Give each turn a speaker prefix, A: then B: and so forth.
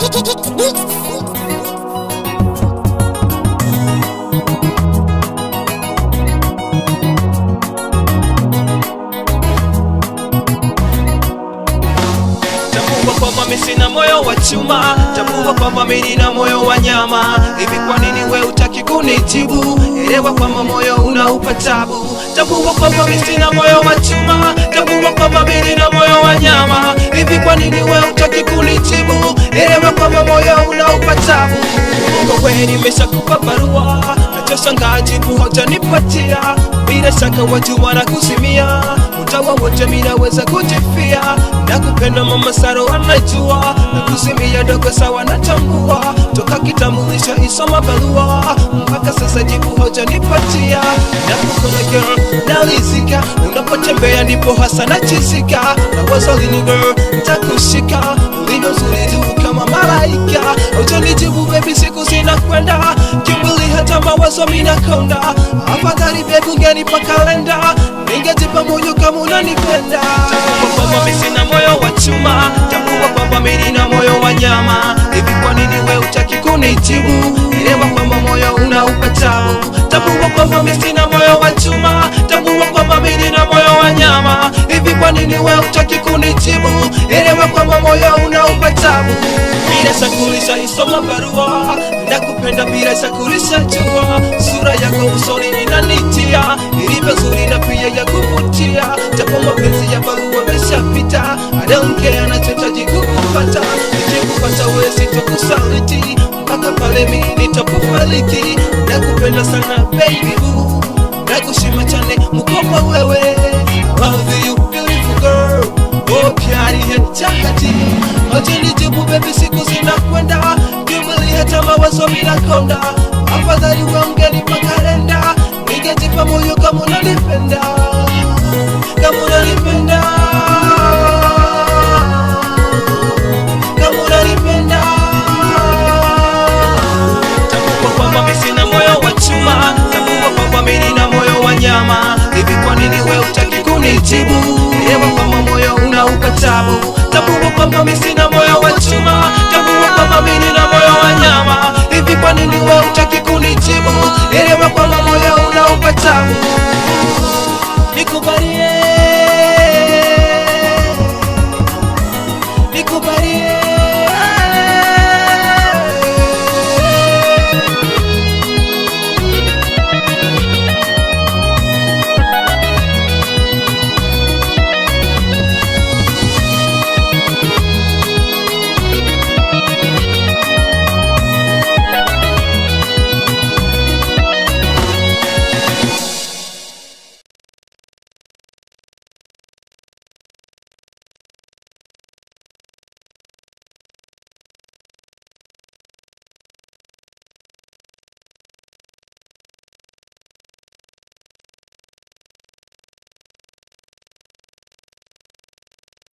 A: Tambua kwamba mimi sina moyo wa chuma, tambua kwamba mimi nina moyo wa nyama. Hivi kwa nini we utaki kunitibu? Elewa kwamba moyo unaupa tabu. Tambua kwamba mimi sina moyo wa chuma, tambua kwamba mimi nina moyo wa nyama. Hivi kwa nini we utaki kunitibu? Elewa kwamba moyo unaupa tabu. Kwa kweli nimeshakupa barua, nachoshangaa jibu hujanipatia. Bila shaka watu wanakusimia, utawa wote mimi naweza kujifia. Nakupenda mama Saro anajua, nakusimia dogo sawa natambua. Toka kitambulisho isoma barua, mpaka sasa jibu hujanipatia. Nakupenda girl, nalizika, unapotembea ndipo hasa nachizika. Na wazo lini girl, nitakushika, ulivyo zuri tu kama malaika. Hujanijibu baby, siku zinakwenda, kimbili hata mawazo minakonda. Afadhali baby ungenipa kalenda, ningejipa moyo kama unanipenda. Tambua kwamba mimi sina moyo wa chuma, tambua kwamba mimi nina moyo wa nyama. Hivi kwa nini we utaki kunijibu? Elewa kwamba moyo unaupa tabu. Tambua kwamba mimi sina moyo wa chuma, tambua kwamba mimi nina moyo wa nyama. Hivi kwa nini we utaki kunijibu? Elewa kwamba moyo unaupa tabu. Bila shakulisha isoma barua, nakupenda bila shakulisha jua. Sura yako usoni inanitia, ilivyo zuri na pia ya kuvutia. Japo mapenzi ya barua ameshapita, I don't care, nachotaji kukupata. Nikikupata wewe sitokusaliti, mpaka pale mimi nitakufariki. Nakupenda sana baby boo, nakushima chane mkopa wewe. Love you beautiful girl, oh pyari hai chakati. Acha nijibu baby, siku zinakwenda, kimwili hata mawazo minakonda. Afadhali uongeni kalenda, ningejipa moyo kama unanipenda, kama unanipenda.